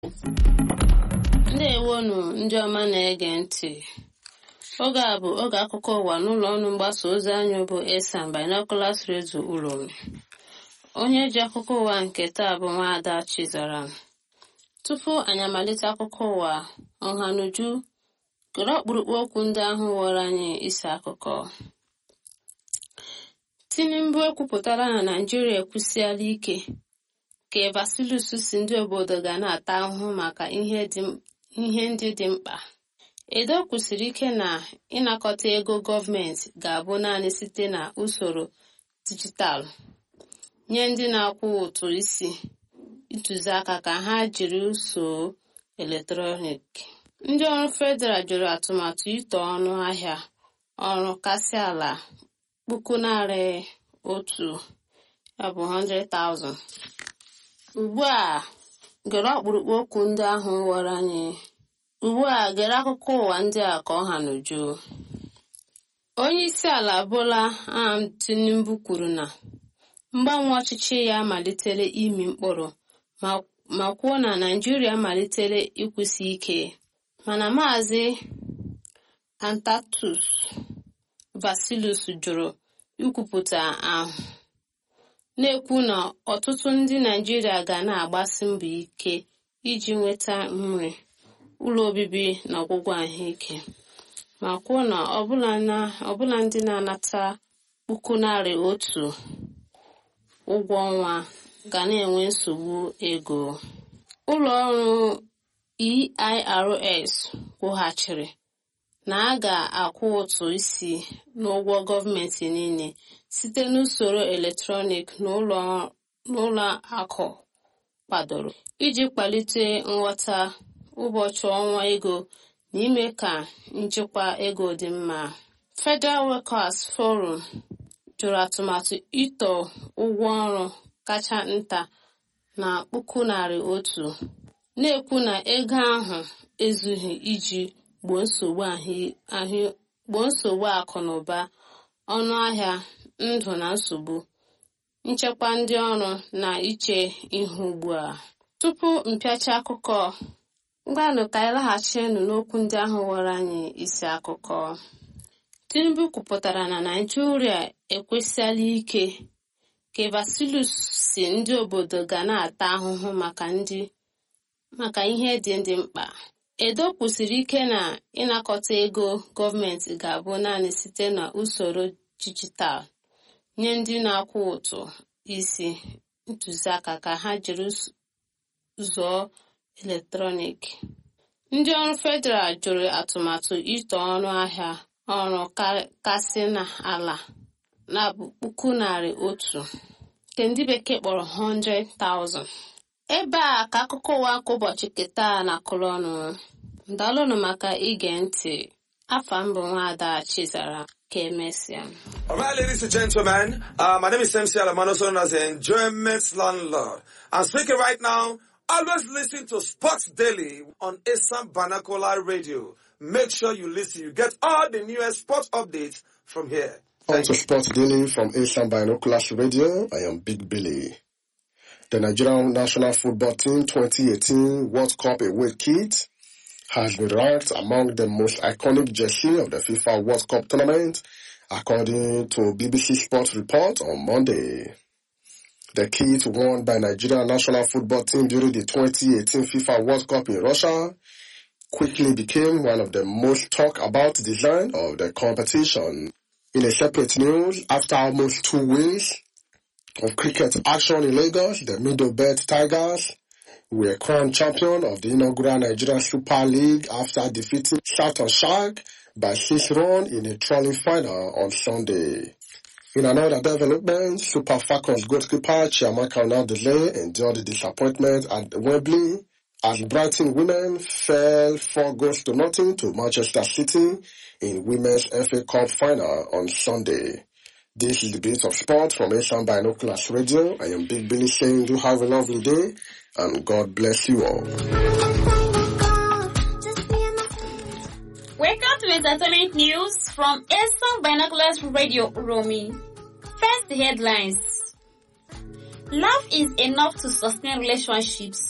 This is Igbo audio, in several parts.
ndewonu ndị ọma na-ege ntị oge a bụ oge akụkọ ụwa n'ụlọ ọrụ mgbasa ozi anyị bụ esan binoculars radio uromi onye ji akụkọ ụwa nke taa bụ nwaada chizaram tupu anyị amalite akụkọ ụwa ọhanuju kere ọkpụrụkpụ okwu ndị ahụ were anyị isi akụkọ tinubu ekwupụtara na naijiria ekwusiala ike ka vasilus si ndị obodo ga na-ata ahụhụ maka ihe ndị dị mkpa edo kwusiri ike na ịnakọta ego gọọmenti ga-abụ naanị site na usoro dijitalụ nye ndị na-akwụ ụtụ isi ntụziaka ka ha jiri usoro eletrọniki ndị ọrụ federal jụrụ atụmatụ ito ọnụ ahịa ọrụ kasị ala puku narị otu ya bụ 100,000 ugbu a gere ọkpụrụkpụ okwu ndị ahụ were anyị ugbu a gere akụkọ ụwa ndị a ka ọ ha n'uju onye isi ala bola ahmed tinubu kwuru na mgbanwe ọchịchị ya malitere imi mkpụrụ ma kwuo na naijiria malitere ịkwụsị ike mana maazị antatus vasilus jụrụ ikwupụta ahụ na-ekwu na ọtụtụ ndị naijiria ga na-agbasi mbọ ike iji nweta nri ụlọ obibi na ọgwụgwọ ahụike ma kwuo na ọbụla ndị na-anata puku narị otu ụgwọ ọnwa ga na-enwe nsogbu ego ụlọ ọrụ eirs kwughachiri na a ga-akwụ ụtụ isi n'ụgwọ gọọmenti niile site n'usoro eletrọnik n'ụlọ akụ kwadoro iji kwalite nghọta ụbọchị ọnwa ego na ime ka nchịkwa ego dị mma federal workers forum jụrụ atụmatụ ito ụgwọ ọrụ kacha nta na puku narị otu na-ekwu na ego ahụ ezughị iji gboo nsogbu akụ na ụba ọnụ ahịa ndụ na nsogbu nchekwa ndị ọrụ na iche ihu ugbu a tupu mpịacha akụkọ ngwanụ ka anyị laghachinụ n'okwu ndị ahụ were anyị isi akụkọ tinubu kwupụtara na naijiria ekwesịala ike ka vasilus si ndị obodo ga na-ata ahụhụ maka ndị maka ihe dị ndị mkpa edo kwusiri ike na ịnakọta ego gọọmenti ga-abụ naanị site na usoro dijitalụ nye ndị na-akwụ ụtụ isi ntụziaka ka ha jiri zụọ eletrọniki ndị ọrụ federal jụrụ atụmatụ ito ọnụ ahịa ọrụ kasị n'ala na puku narị otu nke ndị bekee kpọrọ 100,000 ebe a ka akụkọ ụwa nke ụbọchị keta na kụrụ ọnụ ndalụnụ maka ige ntị afa mbụ nwaada chizara ka emesịa All right, ladies and gentlemen, uh, my name is MC Alamano, known as the Enjoyment Landlord. I'm speaking right now. Always listen to Sports Daily on Assam Banakola Radio. Make sure you listen. You get all the newest sports updates from here. On to Sports Daily from Asian Binoculars Radio, I am Big Billy. The Nigerian national football team 2018 World Cup away kit has been ranked among the most iconic jersey of the FIFA World Cup tournament, according to BBC Sports report on Monday. The kit worn by Nigerian national football team during the 2018 FIFA World Cup in Russia quickly became one of the most talked about design of the competition. In a separate news, after almost two weeks of cricket action in Lagos, the Middlebelt Tigers were crowned champion of the inaugural Nigerian Super League after defeating Southern Shark by six runs in a trolling final on Sunday. In another development, Super Falcons goalkeeper Chiamaka Onadele endured the disappointment at Wembley as Brighton women fell four goals to nothing to Manchester City in Women's FA Cup final on Sunday. This is the bit of sport from Asian Binoculars Radio. I am Big Billy saying you have a lovely day and God bless you all. Welcome to entertainment news from Asian Binoculars Radio Romy. First headlines. Love is enough to sustain relationships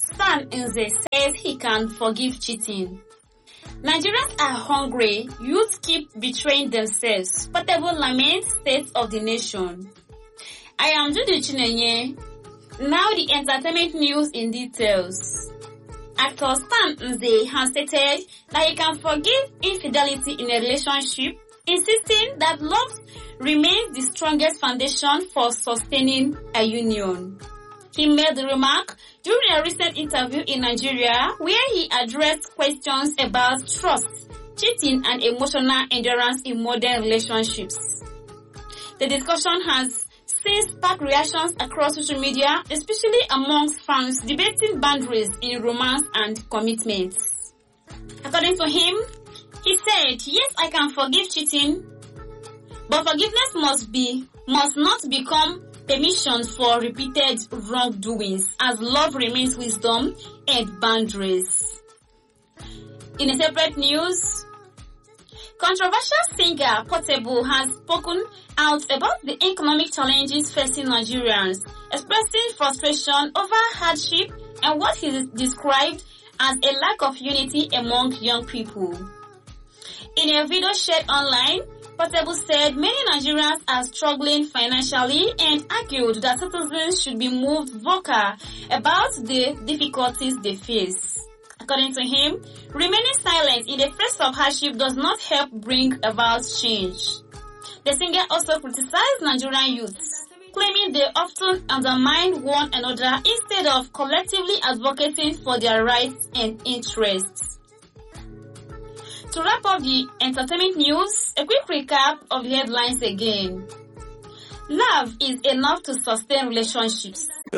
Stan Nze says he can forgive cheating. Nigerians are hungry. Youth keep betraying themselves. Portable laments state of the nation. I am Judy Chinenye. Now the entertainment news in details. Actor Stan Nze has stated that he can forgive infidelity in a relationship, insisting that love remains the strongest foundation for sustaining a union. He made the remark during a recent interview in Nigeria where he addressed questions about trust, cheating and emotional endurance in modern relationships. The discussion has since sparked reactions across social media, especially amongst fans debating boundaries in romance and commitments. According to him, he said, yes, I can forgive cheating, but forgiveness must be, must not become permission for repeated wrongdoings as love remains wisdom and boundaries. In a separate news, controversial singer Portable has spoken out about the economic challenges facing Nigerians, expressing frustration over hardship and what he described as a lack of unity among young people. In a video shared online, Portable said many Nigerians are struggling financially and argued that citizens should be moved vocal about the difficulties they face. According to him, remaining silent in the face of hardship does not help bring about change. The singer also criticized Nigerian youths, claiming they often undermine one another instead of collectively advocating for their rights and interests. To wrap up the entertainment news, a quick recap of the headlines again. Love is enough to sustain relationships.